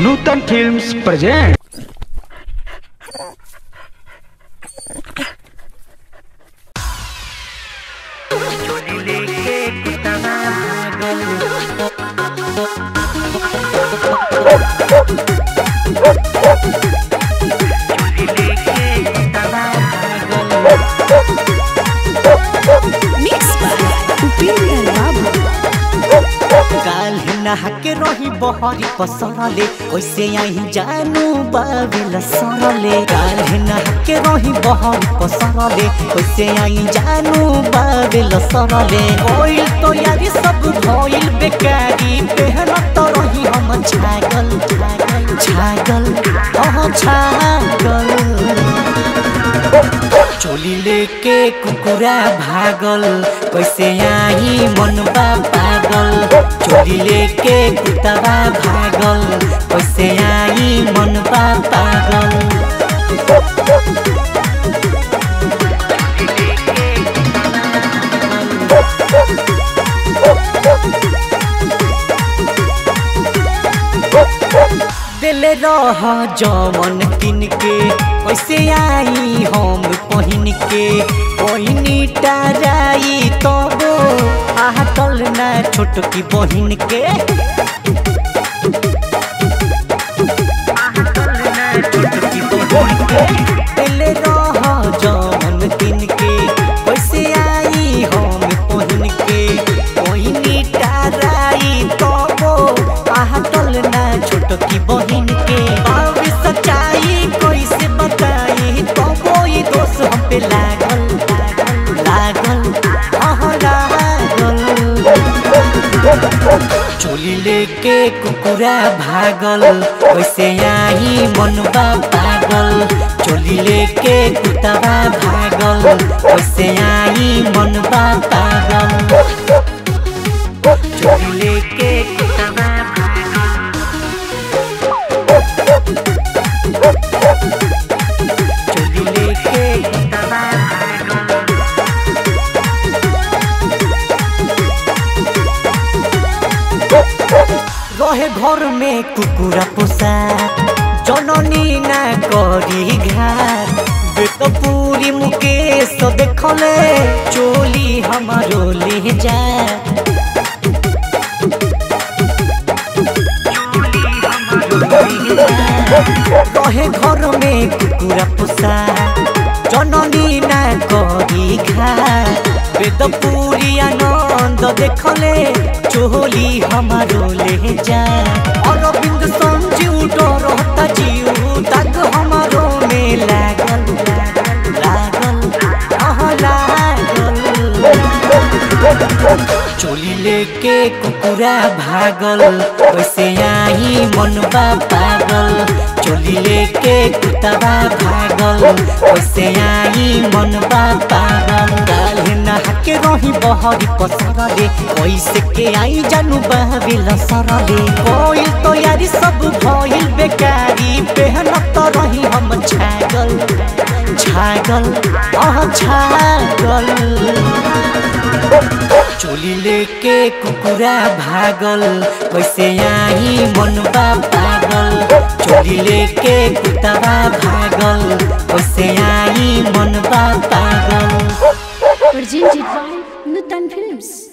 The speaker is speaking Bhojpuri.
Nutan films present Mix by Upinda Babu. काल नहके रही बहरी पसरले कैसे आई जानू बाबिल सरले काल नहके रही बहरी पसरले कैसे आई जानू बाबिल सरले कोइल तो यारी सब भइल बेकारी पहन तो रही हम छागल छागल छागल ओह छागल चोली लेके कुकुरा भागल कैसे आई मनबा पागल चोली लेके कुतबा भागल कैसे आई मनबा पागल दिल रह जमन किन के कैसे आई हम पहिन के पहिनी टाराई तब आहटल ना छोटकी बहिन के दिल रह जमन किन के कैसे आई हम पहिन के पहिनी टाराई तब आहटल ना छोटकी बहिन के अब सच्चाई कैसे बताई तो कोई दोष हम पे लागल लागल लागल आह लागल चोली लेके कुकुरा भागल कैसे आई मनबा पागल चोली लेके कुतबा भागल कैसे आई मनबा पागल चोली लेके कुतबा चोली लेके कुतबा रहे घर में कुकुरा पोसा जननी ना करी घाट बेत पूरी मुकेश देखले चोली हमारो ले जा रहे घर में कुकुरा पोसा जननी ना करी घाट बेद पूरी आनंद देखले चोली हमारो ले जा अरविंद संजीव डरता जीव दाग हमारो में लागल लागल लागल आह लागल चोली लेके कुकुरा भागल कैसे आई मनबा पागल चोली लेके कुतबा भागल कैसे आई मनबा पागल काल नहाके रही बहरी पसरले कैसे के आई जानू बहबिल सरले कोइल तो यारी सब भइल बेकारी पहन तो रही हम छागल छागल आह छागल चोली लेके कुकुरा भागल कैसे आई मनबा पागल चोली लेके कुतबा भागल कैसे आई मनबा पागल Presented by Nutan Films.